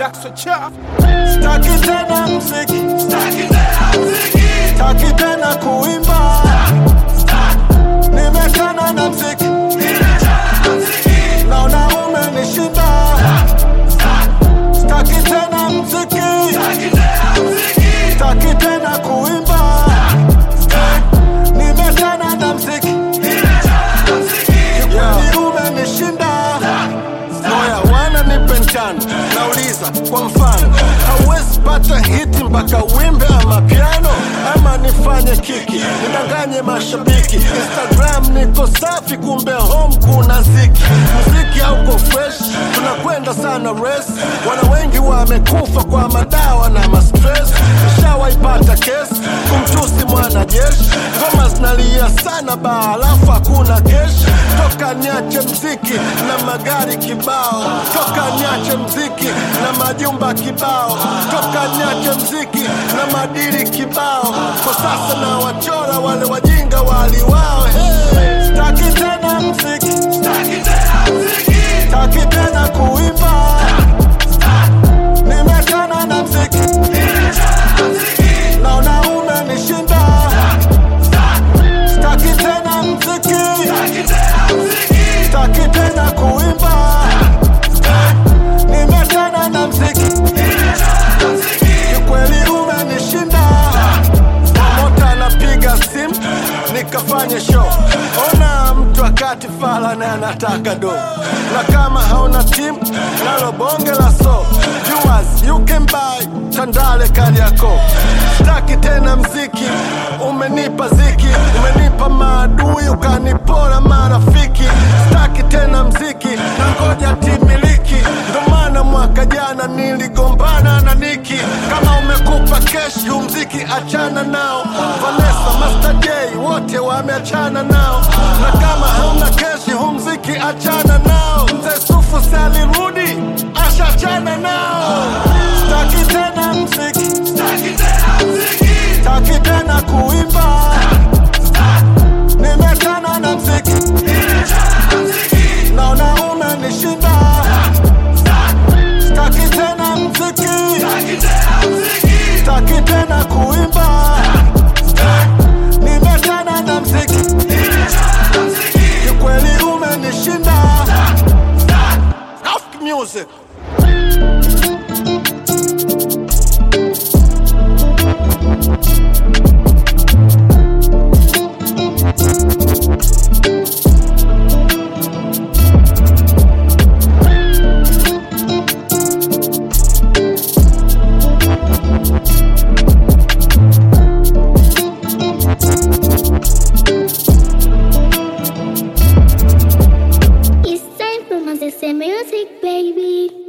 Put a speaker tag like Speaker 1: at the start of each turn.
Speaker 1: Daxo chafu
Speaker 2: Staki tena mziki, staki tena kuimba, nimekana na mziki, naona umenishinda. Staki tena mziki, staki tena kuimba, nimekana na mziki, kikweli umenishinda. Moya wana nipe njano, nauliza kwa mfano, hauwezi pata hiti mpaka wimbe ama piano, ama nifanye kiki nidanganye mashabiki. Instagram niko safi, kumbe home kuna ziki. Muziki hauko fresh, tunakwenda sana res. Wana wengi wamekufa kwa madawa na mastress. Nishawaipata kesi kumtusi mwanajeshi, ngoma zinalia sana baa, alafu hakuna keshi. Toka niache mziki na magari kibao, toka niache mziki na majumba kibao, toka niache mziki na madiri kibao. Kwa sasa na wachora wale wajinga waliwao. Hey, staki tena mziki, staki tena kuimba, nimekana na mziki, naona umenishinda. Staki tena mziki, staki tena kuimba, nimekana na mziki, kikweli umenishinda. Promota anapiga simu nikafanye show. Ona mtu akati fala na anataka do, na kama hauna timu nalo bonge la so viewers you can buy Tandale Kariakoo. Staki tena mziki, umenipa ziki, umenipa maadui, ukanipora marafiki. Staki tena mziki, na ngoja timiliki, ndo maana mwaka jana niligombana na Niki. Kama umekupa kesh, hu mziki achana nao. Vanessa, Master J, wote wameachana nao, na kama hauna kesh, hu mziki achana